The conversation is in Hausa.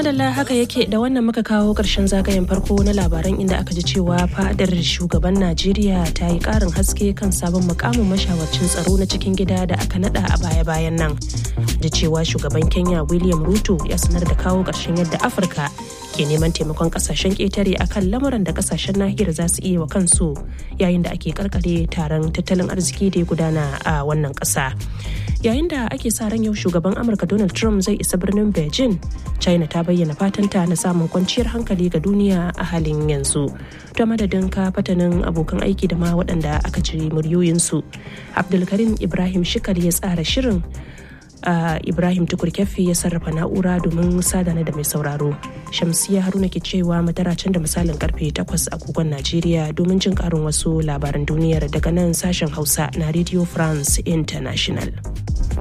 madalla haka yake da wannan muka kawo ƙarshen zagayen farko na labaran inda aka ji cewa fadar shugaban najeriya ta yi ƙarin haske kan sabon mukamin mashawarcin tsaro na cikin gida da aka nada a baya-bayan nan da cewa shugaban kenya william ruto ya sanar da kawo ƙarshen yadda afirka ke neman taimakon kasashen ƙetare akan lamuran da kasashen nahiyar za su iya wa kansu yayin da ake karkare taron tattalin arziki da ya gudana a wannan ƙasa yayin da ake sa ran yau shugaban amurka donald trump zai isa birnin beijing china ta bayyana fatanta na samun kwanciyar hankali ga duniya a halin yanzu ta madadin ka fatanin abokan aiki da ma waɗanda aka ci muryoyinsu abdulkarim ibrahim shikar ya tsara shirin Uh, ibrahim tukur kyaffi ya sarrafa na'ura domin sadana da mai sauraro shamsiya haruna ke cewa mataracin da misalin karfe 8 agogon najeriya domin jin karin wasu labaran duniyar daga nan sashen hausa na radio france international